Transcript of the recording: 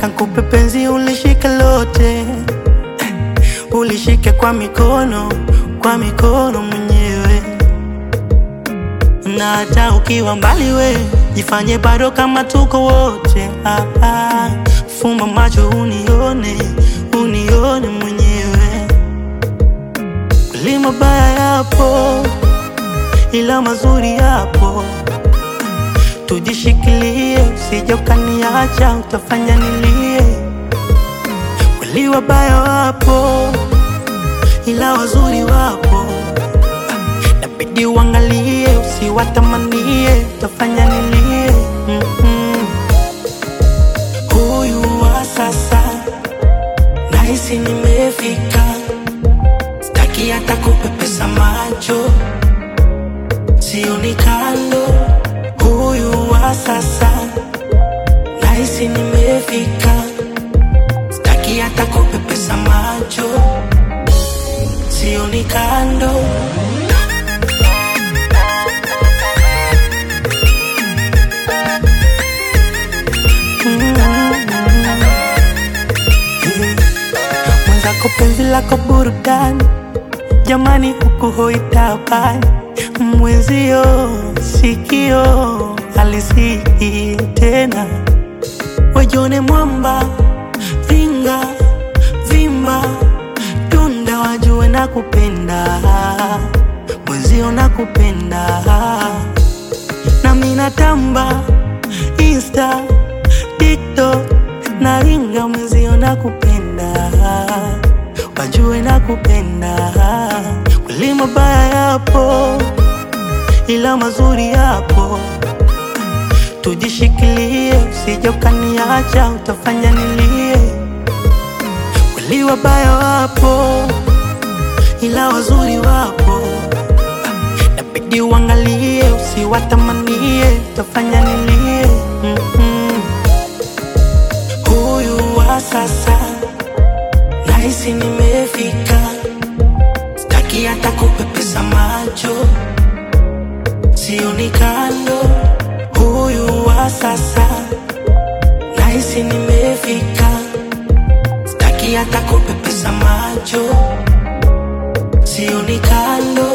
nataka nikupe penzi ulishike lote, ulishike kwa mikono, kwa mikono mwenyewe, na hata ukiwa mbali we jifanye bado kama tuko wote. Ah, ah. Fumba macho unione, unione mwenyewe, kweli mabaya yapo, ila mazuri yapo tujishikilie, usije ukaniacha, utafanya nilie. Kweli wabaya wapo, ila wazuri wapo, nabidi uangalie, usiwatamanie, utafanya nilie. Mm-mm. Huyu wa sasa nahisi nimefika, staki hata kupepesa macho, sioni kando huyu wa sasa nahisi nimefika, staki hata kupepesa macho, sioni kando. Mwenzako penzi lako burudani, jamani, huku hoitabani mwenzio sikio alisiki tena, wajone mwamba vinga vimba tunda, wajue na kupenda mwenzio na kupenda nami natamba Insta TikTok na ringa mwenzio na kupenda wajue na kupenda kweli mabaya yapo ila mazuri yapo, tujishikilie, usije ukaniacha, utafanya nilie. Kweli wabaya wapo, ila wazuri wapo, nabidi uangalie, usiwatamanie, utafanya nilie. Mm-mm. Huyu wa sasa nahisi nimefika, staki hata kupepesa macho sioni kando. Huyu wa sasa nahisi nimefika, staki hata kupepesa macho, sioni kando.